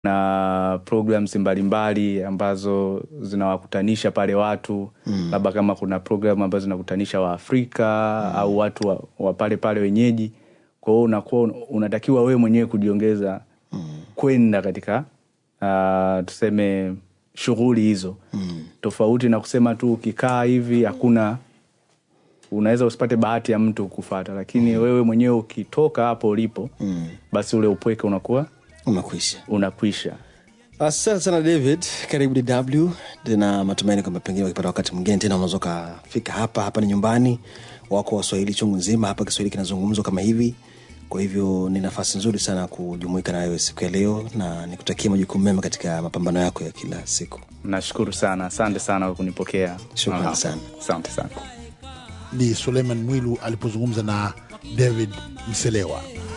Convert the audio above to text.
na programs mbalimbali ambazo zinawakutanisha pale watu mm. labda kama kuna program ambazo zinakutanisha waafrika mm. au watu wa, wa pale pale wenyeji kwa hiyo unakuwa unatakiwa wewe mwenyewe kujiongeza mm. kwenda katika uh, tuseme shughuli hizo mm. tofauti na kusema tu ukikaa hivi hakuna unaweza usipate bahati ya mtu kufata lakini mm. wewe mwenyewe ukitoka hapo ulipo mm. basi ule upweke unakuwa umekwisha unakwisha asante sana david karibu dw tena matumaini kwamba pengine ukipata wakati mwingine tena unaweza ukafika hapa hapa ni nyumbani wako waswahili chungu nzima hapa kiswahili kinazungumzwa kama hivi kwa hivyo ni nafasi nzuri sana kujumuika na wewe siku ya leo na nikutakia majukumu mema katika mapambano yako ya kila siku nashukuru sana asante sana kwa kunipokea Shukrani Aha. sana. asante sana ni suleiman mwilu alipozungumza na david mselewa